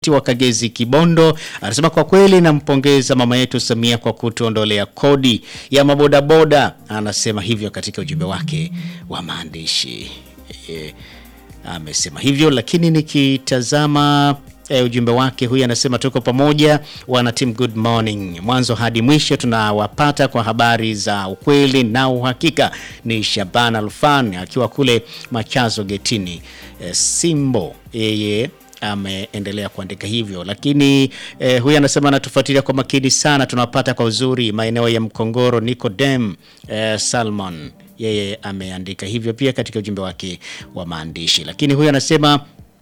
wa Kagezi Kibondo anasema kwa kweli nampongeza mama yetu Samia kwa kutuondolea kodi ya mabodaboda. Anasema hivyo katika ujumbe wake wa maandishi e, amesema hivyo, lakini nikitazama e, ujumbe wake huyu anasema tuko pamoja, wana team good morning, mwanzo hadi mwisho tunawapata kwa habari za ukweli na uhakika. Ni Shaban Alfan akiwa kule Machazo Getini e, Simbo yeye ameendelea kuandika hivyo, lakini eh, huyu anasema anatufuatilia kwa makini sana, tunawapata kwa uzuri maeneo ya Mkongoro. Nicodem eh, Salmon yeye ameandika hivyo pia katika ujumbe wake wa maandishi, lakini huyu anasema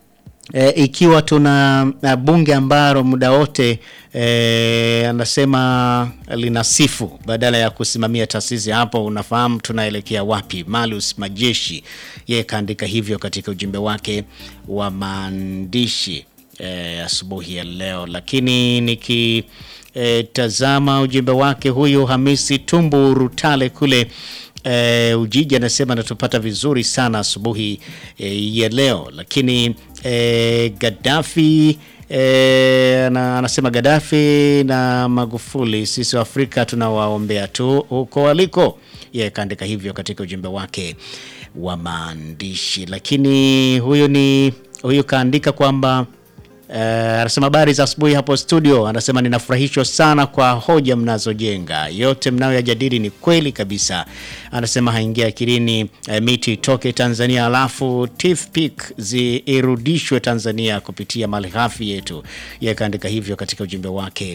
E, ikiwa tuna uh, bunge ambalo muda wote e, anasema linasifu badala ya kusimamia taasisi, hapo unafahamu tunaelekea wapi? Malus Majeshi yeye kaandika hivyo katika ujumbe wake wa maandishi e, asubuhi ya leo, lakini nikitazama e, ujumbe wake huyu Hamisi Tumbu Rutale kule E, Ujiji anasema anatupata vizuri sana asubuhi e, ya leo, lakini e, Gaddafi e, na, anasema Gaddafi na Magufuli, sisi wa Afrika tunawaombea tu huko waliko. Yeye kaandika hivyo katika ujumbe wake wa maandishi, lakini huyu ni huyu kaandika kwamba Uh, anasema habari za asubuhi hapo studio. Anasema ninafurahishwa sana kwa hoja mnazojenga, yote mnayoyajadili ni kweli kabisa. Anasema haingia akilini uh, miti itoke Tanzania alafu toothpick zirudishwe Tanzania kupitia malighafi yetu. Yeye kaandika hivyo katika ujumbe wake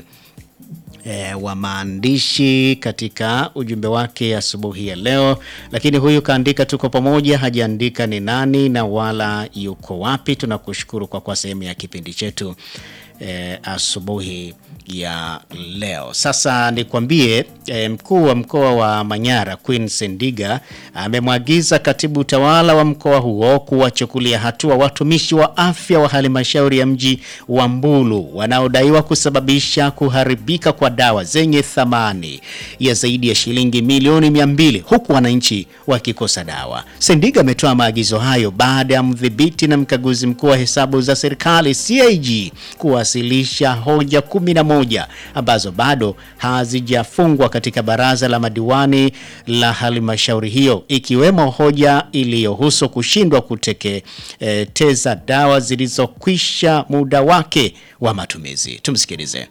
E, wa maandishi katika ujumbe wake asubuhi ya leo, lakini huyu kaandika tuko pamoja, hajaandika ni nani na wala yuko wapi. Tunakushukuru kwa kwa sehemu ya kipindi chetu e, asubuhi ya leo. Sasa nikwambie e, mkuu wa mkoa wa Manyara Queen Sendiga amemwagiza katibu tawala wa mkoa huo kuwachukulia hatua watumishi wa afya wa halmashauri ya mji wa Mbulu wanaodaiwa kusababisha kuharibika kwa dawa zenye thamani ya zaidi ya shilingi milioni mia mbili huku wananchi wakikosa dawa. Sendiga ametoa maagizo hayo baada ya mdhibiti na mkaguzi mkuu wa hesabu za serikali CAG kuwasilisha hoja kumi na moja ambazo bado hazijafungwa katika baraza la madiwani la halmashauri hiyo, ikiwemo hoja iliyohusu kushindwa kuteketeza e, dawa zilizokwisha muda wake wa matumizi. Tumsikilize.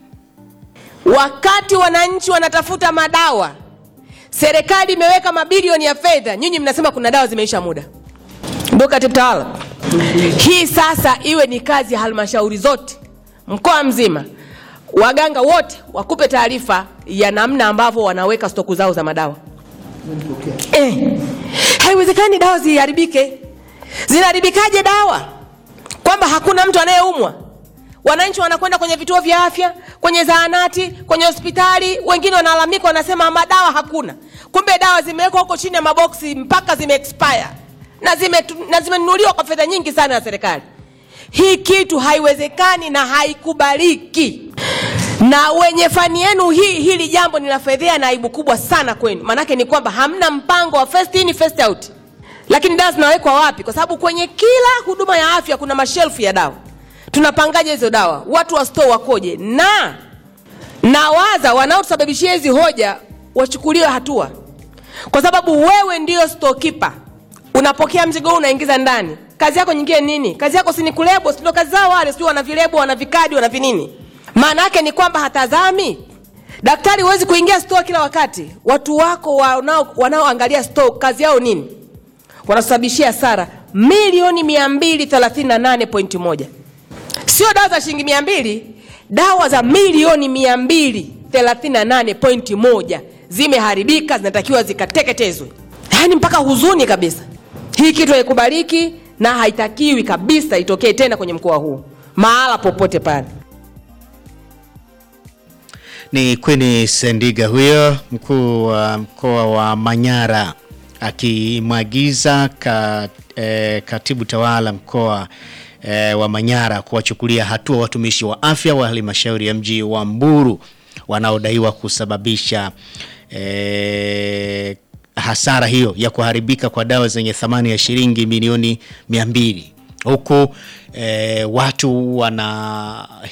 Wakati wananchi wanatafuta madawa, serikali imeweka mabilioni ya fedha, nyinyi mnasema kuna dawa zimeisha muda. Ndugu katibu tawala, hii sasa iwe ni kazi ya halmashauri zote mkoa mzima, waganga wote wakupe taarifa ya namna ambavyo wanaweka stoku zao za madawa. Eh, haiwezekani dawa ziharibike. Zinaharibikaje dawa? Kwamba hakuna mtu anayeumwa wananchi wanakwenda kwenye vituo vya afya, kwenye zahanati, kwenye hospitali, wengine wanalalamika, wanasema madawa hakuna. Kumbe dawa zimewekwa huko chini ya maboksi mpaka zime expire na zime na zimenunuliwa kwa fedha nyingi sana ya serikali. Hii kitu haiwezekani na haikubaliki. Na wenye fani yenu hii, hili jambo ni la fedhea na aibu kubwa sana kwenu, maanake ni kwamba hamna mpango wa first in first out. Lakini dawa zinawekwa wapi? Kwa sababu kwenye kila huduma ya afya kuna mashelfu ya dawa tunapangaje hizo dawa? Watu wa store wakoje? Na nawaza wanaotusababishia hizi hoja wachukuliwe hatua, kwa sababu wewe ndio store keeper. Unapokea mzigo huu unaingiza ndani, kazi yako nyingine nini? Kazi yako si ni kulebo? Si ndio kazi zao wale? Sio wana vilebo, wana vikadi, wana vinini? Maana yake ni kwamba hatazami daktari. Huwezi kuingia store kila wakati. Watu wako wanao wanaoangalia store kazi yao nini? Wanasababishia hasara milioni 238.1 sio dawa za shilingi mia mbili, dawa za milioni mia mbili thelathini na nane pointi moja zimeharibika, zinatakiwa zikateketezwe. Yaani mpaka huzuni kabisa. Hii kitu haikubaliki na haitakiwi kabisa itokee tena kwenye mkoa huu mahala popote pale. Ni Queen Sendiga huyo mkuu wa mkoa wa Manyara akimwagiza ka, eh, katibu tawala mkoa E, wa Manyara kuwachukulia hatua watumishi wa afya wa halmashauri ya mji wa Mbulu wanaodaiwa kusababisha e, hasara hiyo ya kuharibika kwa dawa zenye thamani ya shilingi milioni mia mbili huku eh, watu wana